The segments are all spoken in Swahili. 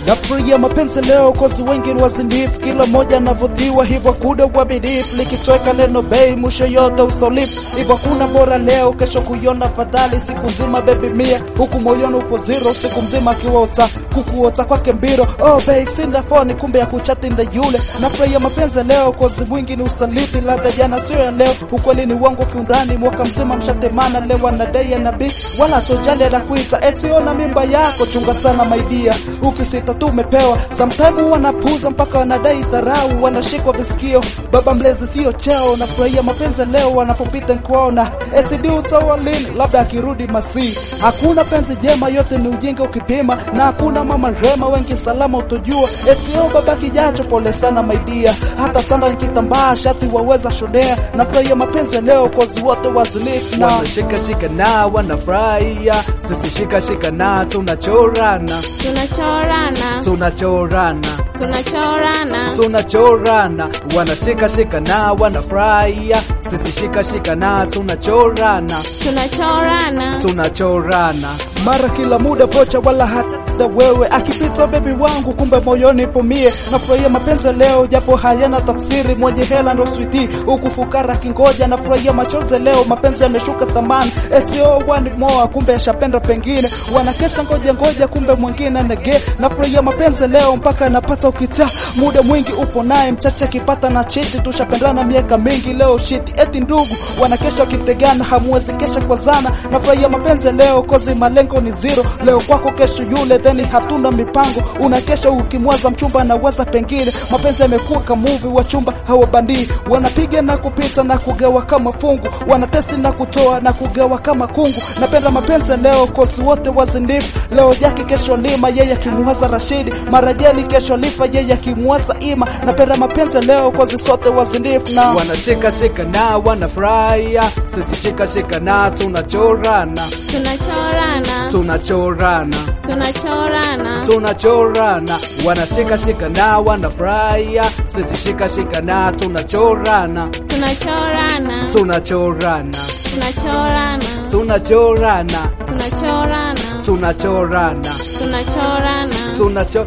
nafurahia mapenzi leo kozi wengi ni wazinifu kila mmoja anavutiwa hivyo kuda uaminifu likitweka neno bei mwisho yote usolifu hivyo kuna bora leo kesho kuiona fadhali siku nzima bebi mia huku moyoni upo zero siku mzima akiwota kukuota kwake mbiro oh bei sinda foni kumbe ya kuchati nda yule nafurahia mapenzi leo kozi mwingi ni usaliti ladha jana sio ya leo ukweli ni wangu kiundani mwaka mzima mshatemana lewa na dei ya nabii wala tojali anakuita eti ona mimba yako chunga sana maidia ukisita tu umepewa sometime wanapuza mpaka wanadai dharau wanashikwa visikio baba mlezi sio cheo nafurahia mapenzi leo wanapopita nkuona eti di utawalini labda akirudi masii hakuna penzi jema yote ni ujinga ukipima na hakuna mama rema wengi salama utojua eti o baba kijacho pole sana maidia hata sana nikitambaa shati waweza shonea nafurahia mapenzi leo kozi wote wazilifu na wanashika shika na wanafurahia sisi shika shika na tunachorana tunachorana tunachorana tunachorana tunachorana wanashika shika na wanafurahia sisi shika shika na tunachorana tunachorana tunachorana mara kila muda vocha wala hata wewe akipita bebi wangu kumbe moyoni ipo mie nafurahia mapenzi leo japo hayana tafsiri mwenye hela ndo switi huku fukara kingoja nafurahia machozi leo mapenzi yameshuka thamani eti oh one more kumbe yashapenda pengine wanakesha ngoja ngoja kumbe mwingine nege nafurahia mapenzi leo mpaka napata ukicha muda mwingi upo naye mchache akipata na chiti tushapendana miaka mingi leo shiti eti ndugu wanakesha wakitegana hamuwezi kesha kwa zana nafurahia mapenzi leo kozi malengo ni zero leo kwako kesho yule theni hatuna mipango unakesha ukimwaza mchumba naweza pengine mapenzi yamekuwa kamuvi wachumba hawabandii wanapiga na kupita na kugawa kama fungu wanatesti na kutoa na kugawa kama kungu napenda mapenzi leo kosi wote wazindifu leo jaki kesho lima yeye akimwaza rashidi marajeli kesho lifa yeye akimwaza ima napenda mapenzi leo kozi sote wazindifu na wanashika shika na wanafurahia sisi shika shika na tunachorana tunachorana tunachorana tunachorana tunachorana wanashika shika na wanafurahia sisi shika shika na tunachorana tunachorana tunachorana tunachorana tunachorana tunachorana tunachorana tunachorana tunacho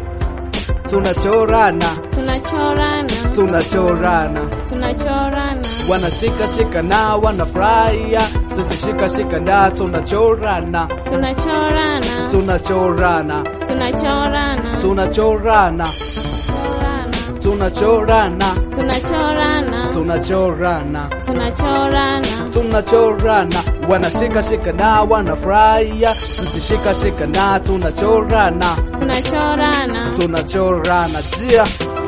tunachorana tunachorana tunachorana tunachorana wanashika shika na wanafurahia sisi shika shika na tunachorana tunachorana tunachorana tunachorana tunachorana tunachorana tunachorana tunachorana tunachorana tunachorana wanashika shika na wanafurahia sisi shika shika na tunachorana tunachorana tunachorana jia